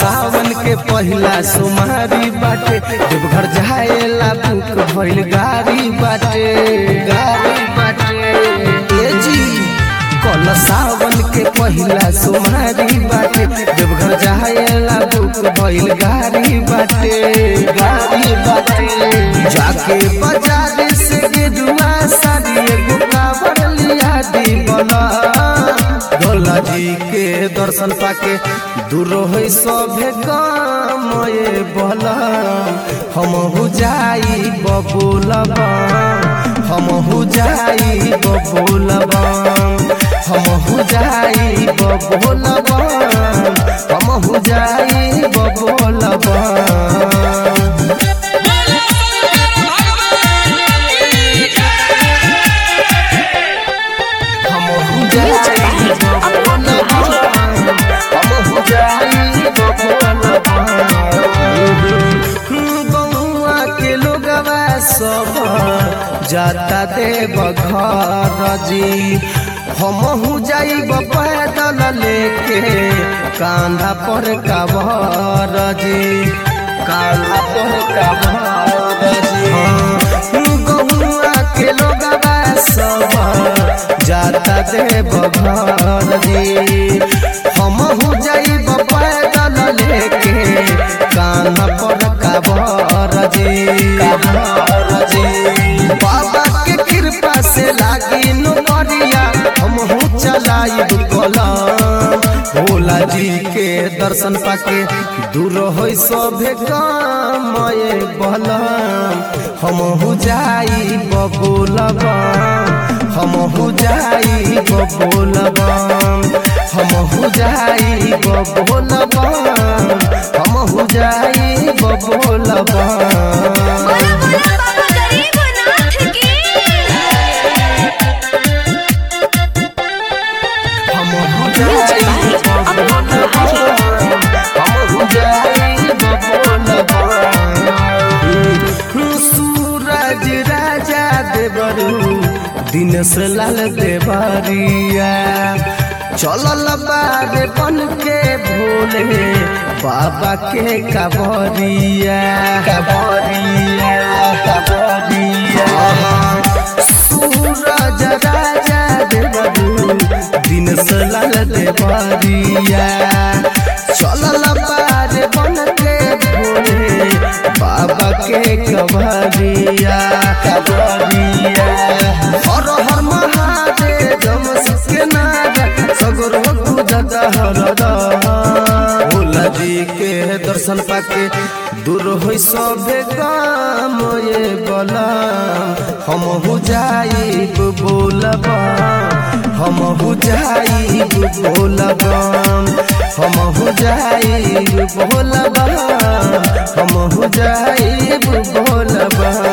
सावन के पहिला सोमारी बाटे देवघर जाएला बुक भइल गाड़ी बाटे गाड़ी बाटे ए जी कल सावन के पहिला सोमारी बाटे देवघर जाएला बुक भइल गाड़ी बाटे गाड़ी बाटे जाके बाजार से गेरुआ साड़ी एगो कावर लिया दी बना भोला जी के दर्शन पाके दूर है सभे काम ये बोला हम हो जाई बबुलबा हम हो जाई बबुलबा हम हो जाई बबुलबा हम हो जाई बबुलबा हम हो जाई बबुलबा हम हो जाई बबुलबा बउआ के लोगवा सब जाता देव घर जी हमहू जाइब पैदल लेके कांधा पर काबर जी कांधा पर काबर जी गौआ के लोगवा सब जाता देव घर जी हमहू जाइब पैदल लेके कान्हा पर काबर जी काबर जी बाबा के कृपा से लागी नोरिया हमहू चलाइब कलम भोला जी के दर्शन पाके दूर हो सभे काम ये बलम हमहू जाई बबुलबा हमहू जाई बबुलबा हमहू जाई बबुलबा हमहू जाई बबुलबा बोलो बोलो बाबा गरीबनाथ की हमहू जाई बबुलबा हमहू जाई बबुलबा सूरज राजा देवरू दिनेश लाल देवरिया चलल बारे बन के भोले बाबा के कबरिया कबरिया कबरिया सूरज राजा देवरू दिनेश लाल देवरिया चलल बारे बन के भोले बाबा के कबरिया कबरिया हर हर महादेव जम के नारा सगरो पूजत हरदा भोला जी के दर्शन पाके दूर हो सभे काम ये बला हम हो जाई बोलबा हम हो जाई बोलबा हम हो जाई बोलबा हम हो जाई बोलबा